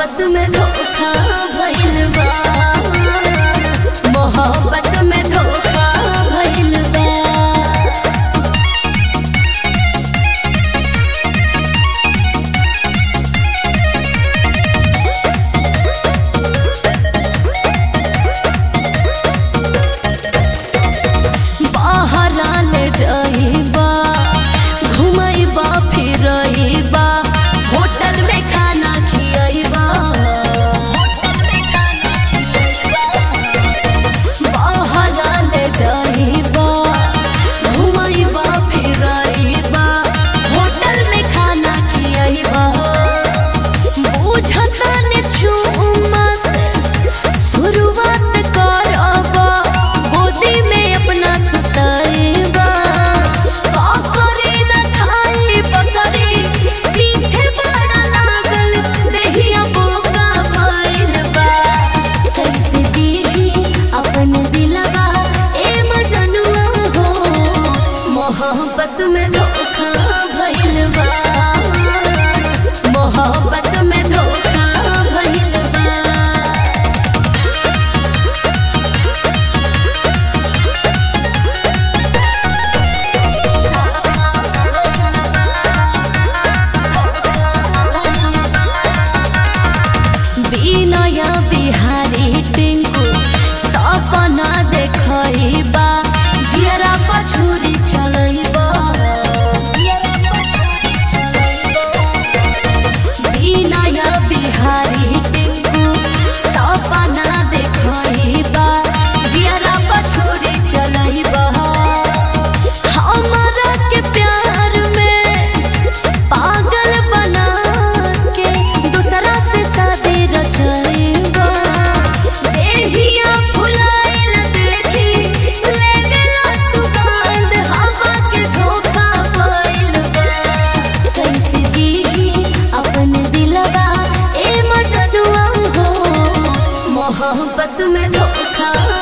मोहब्बत में धोखा भइल बा मोहब्बत में धोखा भइल बा बहरा ले जाइबा घुमाइबा फिरइबा होटल में खाना खियाइबा होटल में खाना खियाइबा बहरा ले जाइबा घुमाइबा फिरइबा होटल में खाना खियाइबा बुझता ने चुम्मा से शुरुआत करबा गोदी में अपना सुताइबा का करे न खाई बकरी पीछे बड़ा लागल देहिया बोका भइल बा कैसे दीही अपन दिलवा ए मजनुआ हो मोहब्बत में धोखा भइल बा मोहब्बत में धोखा भइल बा বিনয়া বিহারি টিঙ্কু সপনা দেখইবা জিয়ারা পছুরি চলইবা বিনয়া বিহারি টিঙ্কু সপনা দেখইবা জিয়ারা পছুরি চলইবা हमरा के प्यार में पागल बना के दूसरा से शादी रचाइबा देहिया फुलाइल देखी लेवेला सुगंध हवा के झोंका भइल बा कैसे दीही अपन दिलवा ए मजनुआ हो मोहब्बत में धोखा